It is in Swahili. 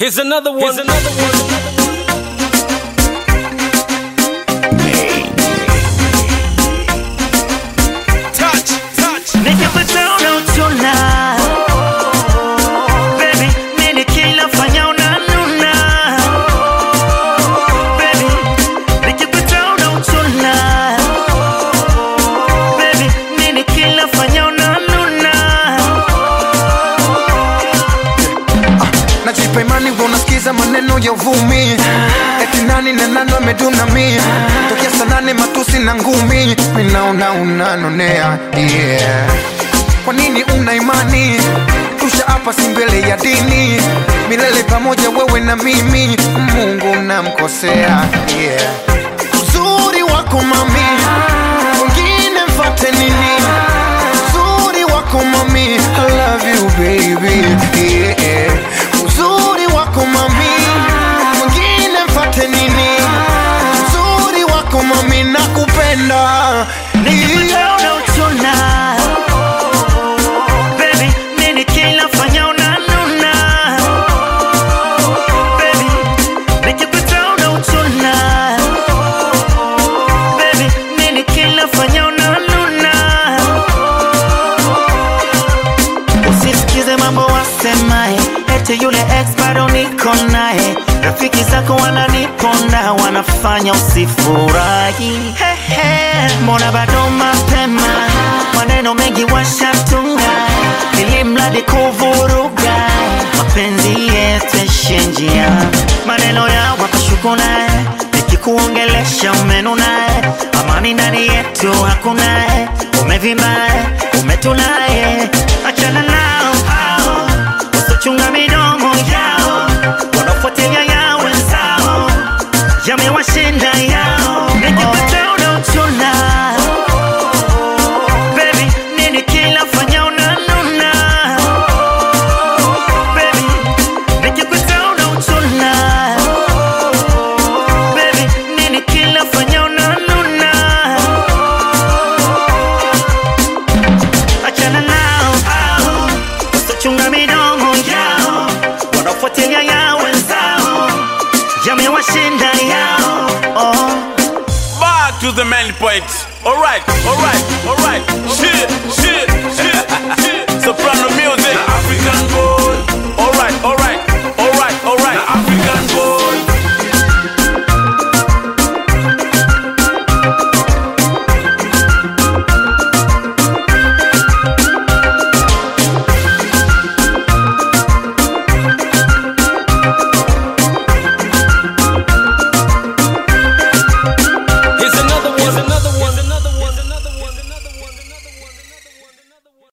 Here's another one. Here's another one. Touch, touch. Nikipata unautuna Baby, nini kila fanya unanuna Baby, nikipata unautuna Baby, nini kila fanya unanuna najipa imani wa unasikiza maneno ya uvumi eti nani na nani wameduna mi tokea sanane matusi na ngumi minaona unanonea yeah. kwa nini una imani tusha hapa si mbele ya dini milele pamoja wewe na mimi mungu namkosea yeah. uzuri wako mami wengine mfate nini uzuri wako mami I love you baby yeah. uzuri wako mami mwingine mfate nini uzuri wako mami nakupenda Nikipata unautuna Baby, nini kila fanya unanuna Baby, nikipata unautuna Baby, nini kila fanya unanuna Usisikize mambo wasemaye eti yule ex bado niko naye rafiki zako wananiponda wanafanya usifurahi Hehe, mbona bado mapema maneno mengi washatunga ili mradi kuvuruga mapenzi yeteshe njia maneno ya wakashukuna nikikuongelesha umenunaye amani ndani yetu hakuna umevimba umetunaye achana nao hao wasochunga midomo yao wanafuatilia ya wenzao yamewashinda yao nikipata unaotuna Baby, nini kila fanya unanuna Baby, nikikuta unautuna Baby, nini kila fanya unanuna Achana nao hao Wasochunga midomo yao Wanafuatilia ya wenzao Yamewashinda yao oh. Back to the main point. Alright, alright, alright. Shit, shit.